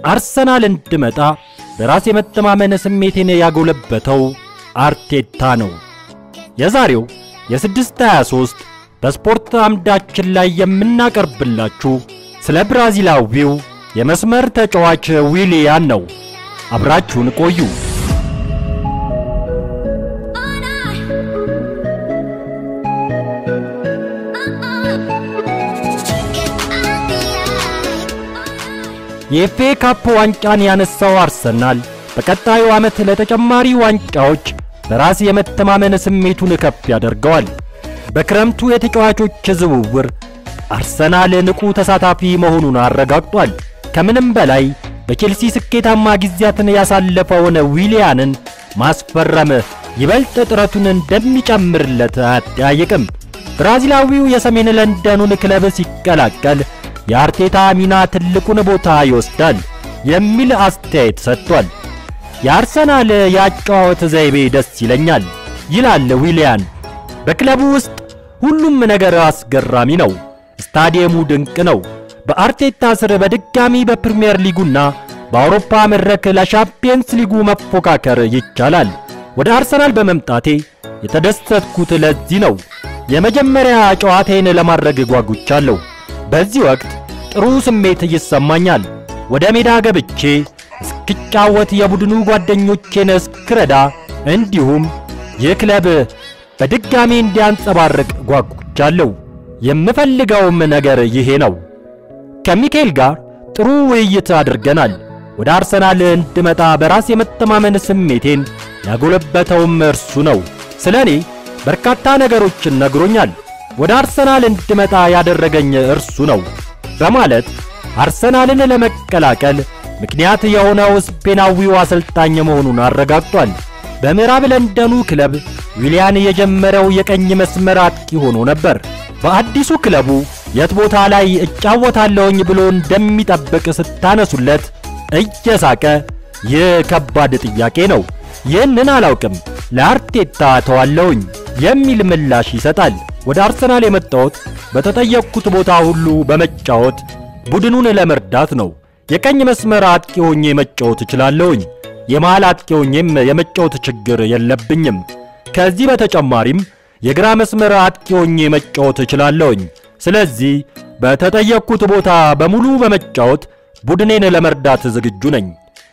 አርሰናል እንድመጣ በራስ የመተማመን ስሜቴን ያጎለበተው አርቴታ ነው። የዛሬው የ623 በስፖርት አምዳችን ላይ የምናቀርብላችሁ ስለ ብራዚላዊው የመስመር ተጫዋች ዊሊያን ነው። አብራችሁን ቆዩ። የኤፍኤ ካፕ ዋንጫን ያነሳው አርሰናል በቀጣዩ ዓመት ለተጨማሪ ዋንጫዎች በራስ የመተማመን ስሜቱን ከፍ ያደርገዋል። በክረምቱ የተጫዋቾች ዝውውር አርሰናል ንቁ ተሳታፊ መሆኑን አረጋግጧል። ከምንም በላይ በቼልሲ ስኬታማ ጊዜያትን ያሳለፈውን ዊሊያንን ማስፈረም ይበልጥ ጥረቱን እንደሚጨምርለት አያጠያይቅም። ብራዚላዊው የሰሜን ለንደኑን ክለብ ሲቀላቀል የአርቴታ ሚና ትልቁን ቦታ ይወስዳል የሚል አስተያየት ሰጥቷል። የአርሰናል የአጨዋወት ዘይቤ ደስ ይለኛል ይላል ዊሊያን። በክለቡ ውስጥ ሁሉም ነገር አስገራሚ ነው። ስታዲየሙ ድንቅ ነው። በአርቴታ ስር በድጋሚ በፕሪሚየር ሊጉና በአውሮፓ መድረክ ለሻምፒየንስ ሊጉ መፎካከር ይቻላል። ወደ አርሰናል በመምጣቴ የተደሰትኩት ለዚህ ነው። የመጀመሪያ ጨዋታዬን ለማድረግ ጓጉቻለሁ። በዚህ ወቅት ጥሩ ስሜት ይሰማኛል። ወደ ሜዳ ገብቼ እስክጫወት የቡድኑ ጓደኞቼን እስክረዳ እንዲሁም ይህ ክለብ በድጋሚ እንዲያንጸባርቅ ጓጉቻለሁ። የምፈልገውም ነገር ይሄ ነው። ከሚካኤል ጋር ጥሩ ውይይት አድርገናል። ወደ አርሰናል እንድመጣ በራስ የመተማመን ስሜቴን ያጎለበተውም እርሱ ነው። ስለ እኔ በርካታ ነገሮችን ነግሮኛል። ወደ አርሰናል እንድመጣ ያደረገኝ እርሱ ነው በማለት አርሰናልን ለመቀላቀል ምክንያት የሆነው ስፔናዊው አሰልጣኝ መሆኑን አረጋግጧል። በምዕራብ ለንደኑ ክለብ ዊሊያን የጀመረው የቀኝ መስመር አጥቂ ሆኖ ነበር። በአዲሱ ክለቡ የት ቦታ ላይ እጫወታለሁኝ ብሎ እንደሚጠብቅ ስታነሱለት እየሳቀ ይህ ከባድ ጥያቄ ነው፣ ይህንን አላውቅም፣ ለአርቴታ ተዋለሁኝ የሚል ምላሽ ይሰጣል። ወደ አርሰናል የመጣሁት በተጠየቅኩት ቦታ ሁሉ በመጫወት ቡድኑን ለመርዳት ነው። የቀኝ መስመር አጥቂ ሆኜ መጫወት እችላለሁኝ። የመሃል አጥቂ ሆኜም የመጫወት ችግር የለብኝም። ከዚህ በተጨማሪም የግራ መስመር አጥቂ ሆኜ መጫወት እችላለሁኝ። ስለዚህ በተጠየቅኩት ቦታ በሙሉ በመጫወት ቡድኔን ለመርዳት ዝግጁ ነኝ።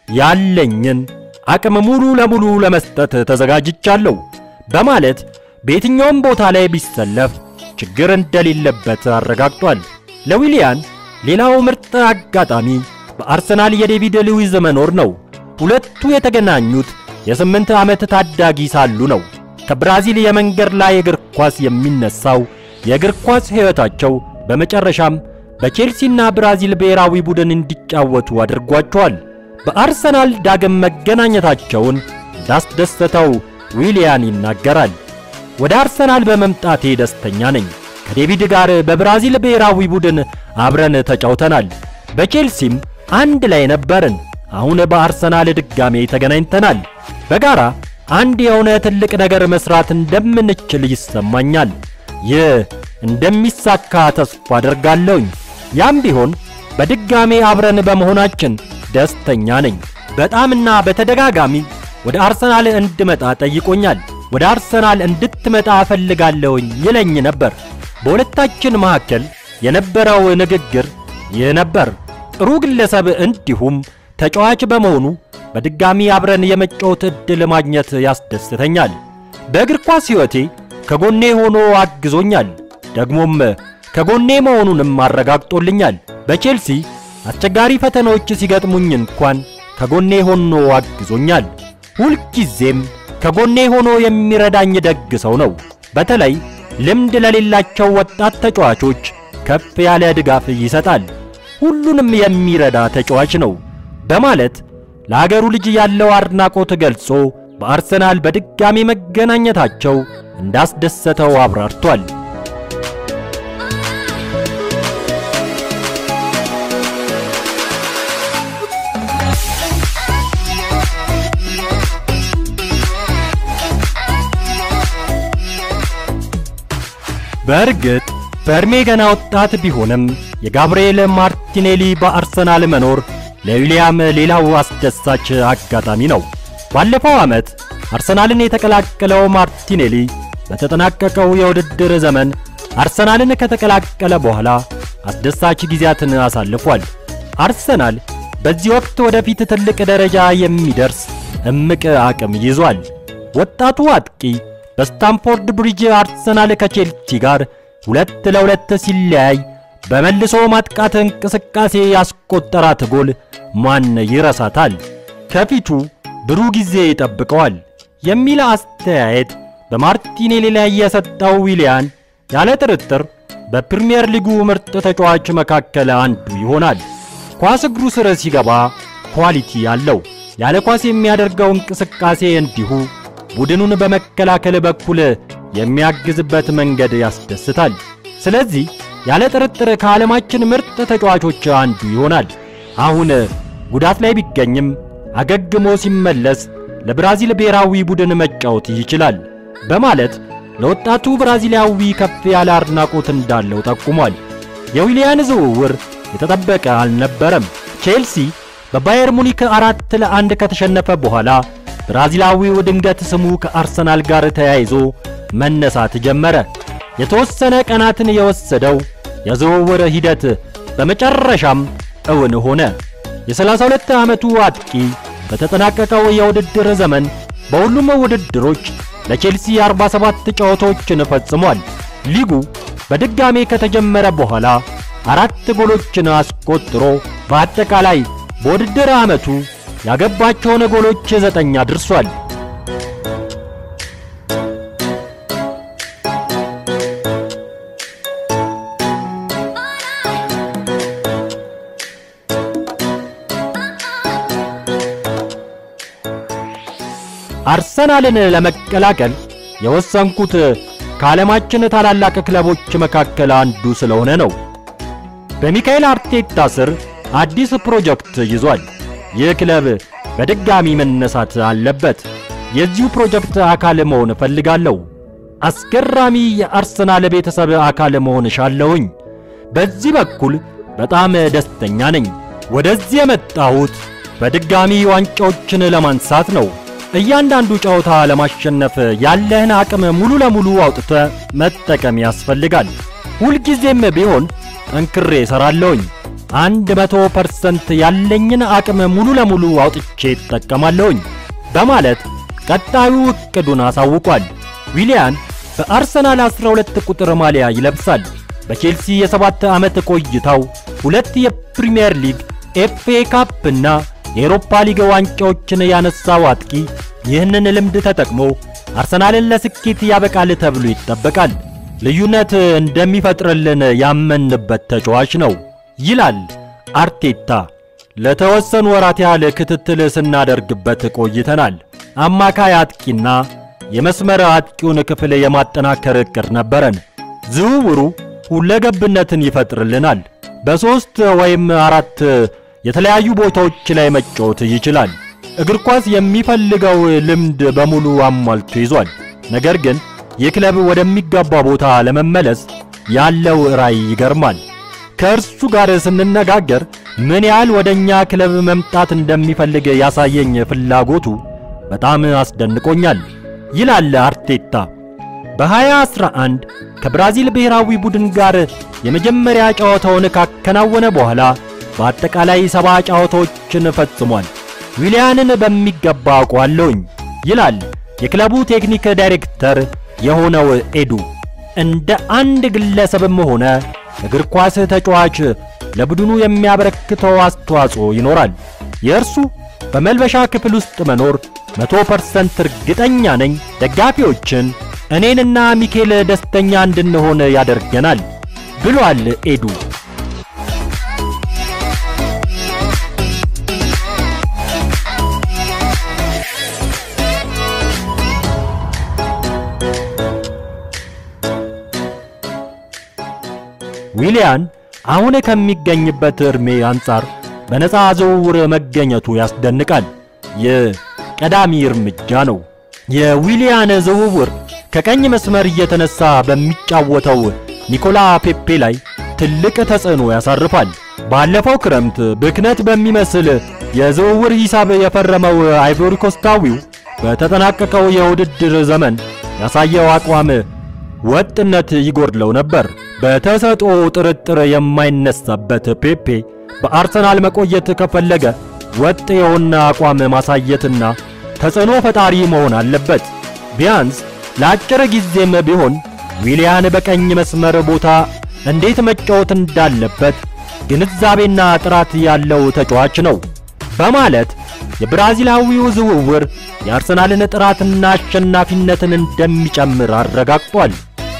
ያለኝን አቅም ሙሉ ለሙሉ ለመስጠት ተዘጋጅቻለሁ በማለት በየትኛውም ቦታ ላይ ቢሰለፍ ችግር እንደሌለበት አረጋግጧል። ለዊሊያን ሌላው ምርጥ አጋጣሚ በአርሰናል የዴቪድ ሉዊዝ መኖር ነው። ሁለቱ የተገናኙት የስምንት ዓመት ታዳጊ ሳሉ ነው። ከብራዚል የመንገድ ላይ እግር ኳስ የሚነሳው የእግር ኳስ ሕይወታቸው በመጨረሻም በቼልሲና ብራዚል ብሔራዊ ቡድን እንዲጫወቱ አድርጓቸዋል። በአርሰናል ዳግም መገናኘታቸውን እንዳስደሰተው ዊሊያን ይናገራል። ወደ አርሰናል በመምጣቴ ደስተኛ ነኝ። ከዴቪድ ጋር በብራዚል ብሔራዊ ቡድን አብረን ተጫውተናል። በቼልሲም አንድ ላይ ነበርን። አሁን በአርሰናል ድጋሜ ተገናኝተናል። በጋራ አንድ የሆነ ትልቅ ነገር መስራት እንደምንችል ይሰማኛል። ይህ እንደሚሳካ ተስፋ አደርጋለሁኝ። ያም ቢሆን በድጋሜ አብረን በመሆናችን ደስተኛ ነኝ። በጣምና በተደጋጋሚ ወደ አርሰናል እንድመጣ ጠይቆኛል። ወደ አርሰናል እንድትመጣ እፈልጋለሁኝ ይለኝ ነበር። በሁለታችን መካከል የነበረው ንግግር ይህ ነበር። ጥሩ ግለሰብ እንዲሁም ተጫዋች በመሆኑ በድጋሚ አብረን የመጫወት ዕድል ማግኘት ያስደስተኛል። በእግር ኳስ ሕይወቴ ከጎኔ ሆኖ አግዞኛል። ደግሞም ከጎኔ መሆኑንም አረጋግጦልኛል። በቼልሲ አስቸጋሪ ፈተናዎች ሲገጥሙኝ እንኳን ከጎኔ ሆኖ አግዞኛል። ሁልጊዜም ከጎኔ ሆኖ የሚረዳኝ ደግ ሰው ነው። በተለይ ልምድ ለሌላቸው ወጣት ተጫዋቾች ከፍ ያለ ድጋፍ ይሰጣል። ሁሉንም የሚረዳ ተጫዋች ነው በማለት ለአገሩ ልጅ ያለው አድናቆት ገልጾ በአርሰናል በድጋሚ መገናኘታቸው እንዳስደሰተው አብራርቷል። በእርግጥ በዕድሜ ገና ወጣት ቢሆንም የጋብርኤል ማርቲኔሊ በአርሰናል መኖር ለዊሊያም ሌላው አስደሳች አጋጣሚ ነው። ባለፈው ዓመት አርሰናልን የተቀላቀለው ማርቲኔሊ በተጠናቀቀው የውድድር ዘመን አርሰናልን ከተቀላቀለ በኋላ አስደሳች ጊዜያትን አሳልፏል። አርሰናል በዚህ ወቅት ወደፊት ትልቅ ደረጃ የሚደርስ እምቅ አቅም ይዟል። ወጣቱ አጥቂ በስታምፎርድ ብሪጅ አርሰናል ከቼልሲ ጋር ሁለት ለሁለት ሲለያይ በመልሶ ማጥቃት እንቅስቃሴ ያስቆጠራት ጎል ማን ይረሳታል? ከፊቱ ብሩህ ጊዜ ይጠብቀዋል የሚል አስተያየት በማርቲኔሊ ላይ የሰጠው ዊሊያን ያለ ጥርጥር በፕሪሚየር ሊጉ ምርጥ ተጫዋች መካከል አንዱ ይሆናል። ኳስ እግሩ ስር ሲገባ ኳሊቲ አለው። ያለ ኳስ የሚያደርገው እንቅስቃሴ እንዲሁ ቡድኑን በመከላከል በኩል የሚያግዝበት መንገድ ያስደስታል። ስለዚህ ያለ ጥርጥር ከዓለማችን ምርጥ ተጫዋቾች አንዱ ይሆናል። አሁን ጉዳት ላይ ቢገኝም አገግሞ ሲመለስ ለብራዚል ብሔራዊ ቡድን መጫወት ይችላል በማለት ለወጣቱ ብራዚላዊ ከፍ ያለ አድናቆት እንዳለው ጠቁሟል። የዊሊያን ዝውውር የተጠበቀ አልነበረም። ቼልሲ በባየር ሙኒክ አራት ለአንድ ከተሸነፈ በኋላ ብራዚላዊው ድንገት ስሙ ከአርሰናል ጋር ተያይዞ መነሳት ጀመረ። የተወሰነ ቀናትን የወሰደው የዝውውር ሂደት በመጨረሻም እውን ሆነ። የ32 ዓመቱ አጥቂ በተጠናቀቀው የውድድር ዘመን በሁሉም ውድድሮች ለቼልሲ 47 ጨዋታዎችን ፈጽሟል። ሊጉ በድጋሜ ከተጀመረ በኋላ አራት ጎሎችን አስቆጥሮ በአጠቃላይ በውድድር ዓመቱ ያገባቸውን ጎሎች ዘጠኝ አድርሷል። አርሰናልን ለመቀላቀል የወሰንኩት ከዓለማችን ታላላቅ ክለቦች መካከል አንዱ ስለሆነ ነው። በሚካኤል አርቴታ ስር አዲስ ፕሮጀክት ይዟል። ይህ ክለብ በድጋሚ መነሳት አለበት። የዚሁ ፕሮጀክት አካል መሆን እፈልጋለሁ። አስገራሚ የአርሰናል ቤተሰብ አካል መሆን እሻለሁኝ። በዚህ በኩል በጣም ደስተኛ ነኝ። ወደዚህ የመጣሁት በድጋሚ ዋንጫዎችን ለማንሳት ነው። እያንዳንዱ ጨዋታ ለማሸነፍ ያለህን አቅም ሙሉ ለሙሉ አውጥተ መጠቀም ያስፈልጋል። ሁልጊዜም ቢሆን ጠንክሬ እሰራለሁኝ። አንድ መቶ ፐርሰንት ያለኝን አቅም ሙሉ ለሙሉ አውጥቼ እጠቀማለሁኝ በማለት ቀጣዩ እቅዱን አሳውቋል። ዊሊያን በአርሰናል 12 ቁጥር ማሊያ ይለብሳል። በቼልሲ የሰባት ዓመት ቆይታው ሁለት የፕሪሚየር ሊግ፣ ኤፍኤ ካፕ እና የኤሮፓ ሊግ ዋንጫዎችን ያነሳው አጥቂ ይህንን ልምድ ተጠቅሞ አርሰናልን ለስኬት ያበቃል ተብሎ ይጠበቃል። ልዩነት እንደሚፈጥርልን ያመንበት ተጫዋች ነው ይላል አርቴታ። ለተወሰኑ ወራት ያህል ክትትል ስናደርግበት ቆይተናል። አማካይ አጥቂና የመስመር አጥቂውን ክፍል የማጠናከር እቅድ ነበረን። ዝውውሩ ሁለገብነትን ይፈጥርልናል። በሦስት ወይም አራት የተለያዩ ቦታዎች ላይ መጫወት ይችላል። እግር ኳስ የሚፈልገው ልምድ በሙሉ አሟልቶ ይዟል። ነገር ግን ይህ ክለብ ወደሚገባ ቦታ ለመመለስ ያለው ራዕይ ይገርማል። ከእርሱ ጋር ስንነጋገር ምን ያህል ወደኛ ክለብ መምጣት እንደሚፈልግ ያሳየኝ ፍላጎቱ በጣም አስደንቆኛል ይላል አርቴታ። በ2011 ከብራዚል ብሔራዊ ቡድን ጋር የመጀመሪያ ጨዋታውን ካከናወነ በኋላ በአጠቃላይ ሰባ ጨዋታዎችን ፈጽሟል። ዊሊያንን በሚገባ አውቀዋለሁኝ ይላል የክለቡ ቴክኒክ ዳይሬክተር የሆነው ኤዱ። እንደ አንድ ግለሰብም ሆነ እግር ኳስ ተጫዋች ለቡድኑ የሚያበረክተው አስተዋጽኦ ይኖራል። የእርሱ በመልበሻ ክፍል ውስጥ መኖር መቶ ፐርሰንት እርግጠኛ ነኝ ደጋፊዎችን እኔንና ሚኬል ደስተኛ እንድንሆን ያደርገናል ብሏል ኤዱ። ዊሊያን አሁን ከሚገኝበት ዕድሜ አንጻር በነፃ ዝውውር መገኘቱ ያስደንቃል። ይህ ቀዳሚ እርምጃ ነው። የዊሊያን ዝውውር ከቀኝ መስመር እየተነሳ በሚጫወተው ኒኮላ ፔፔ ላይ ትልቅ ተጽዕኖ ያሳርፋል። ባለፈው ክረምት ብክነት በሚመስል የዝውውር ሂሳብ የፈረመው አይቮሪኮስታዊው በተጠናቀቀው የውድድር ዘመን ያሳየው አቋም ወጥነት ይጎድለው ነበር። በተሰጥኦ ጥርጥር የማይነሳበት ፔፔ በአርሰናል መቆየት ከፈለገ ወጥ የሆነ አቋም ማሳየትና ተጽዕኖ ፈጣሪ መሆን አለበት። ቢያንስ ለአጭር ጊዜም ቢሆን ዊሊያን በቀኝ መስመር ቦታ እንዴት መጫወት እንዳለበት ግንዛቤና ጥራት ያለው ተጫዋች ነው በማለት የብራዚላዊው ዝውውር የአርሰናልን ጥራትና አሸናፊነትን እንደሚጨምር አረጋግጧል።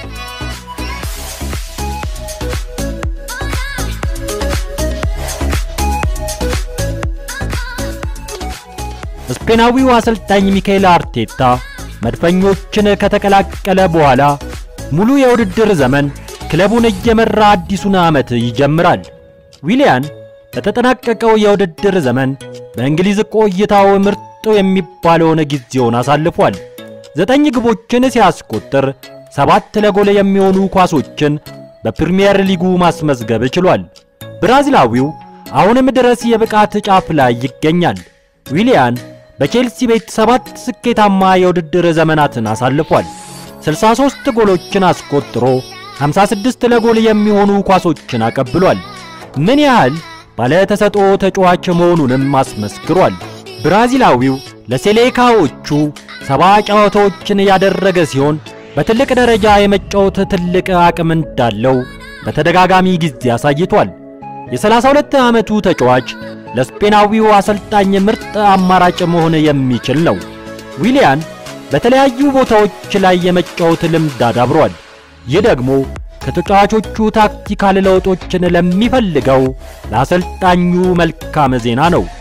ስፔናዊው አሰልጣኝ ሚካኤል አርቴታ መድፈኞችን ከተቀላቀለ በኋላ ሙሉ የውድድር ዘመን ክለቡን እየመራ አዲሱን ዓመት ይጀምራል። ዊሊያን በተጠናቀቀው የውድድር ዘመን በእንግሊዝ ቆይታው ምርጡ የሚባለውን ጊዜውን አሳልፏል። ዘጠኝ ግቦችን ሲያስቆጥር ሰባት ለጎል የሚሆኑ ኳሶችን በፕሪሚየር ሊጉ ማስመዝገብ ችሏል። ብራዚላዊው አሁንም ድረስ የብቃት ጫፍ ላይ ይገኛል። ዊሊያን በቼልሲ ቤት ሰባት ስኬታማ የውድድር ዘመናትን አሳልፏል። 63 ጎሎችን አስቆጥሮ 56 ለጎል የሚሆኑ ኳሶችን አቀብሏል። ምን ያህል ባለ ተሰጥኦ ተጫዋች መሆኑንም አስመስክሯል። ብራዚላዊው ለሴሌካዎቹ ሰባ ጨዋታዎችን ያደረገ ሲሆን በትልቅ ደረጃ የመጫወት ትልቅ አቅም እንዳለው በተደጋጋሚ ጊዜ አሳይቷል። የ32 ዓመቱ ተጫዋች ለስፔናዊው አሰልጣኝ ምርጥ አማራጭ መሆን የሚችል ነው። ዊሊያን በተለያዩ ቦታዎች ላይ የመጫወት ልምድ አዳብሯል። ይህ ደግሞ ከተጫዋቾቹ ታክቲካል ለውጦችን ለሚፈልገው ለአሰልጣኙ መልካም ዜና ነው።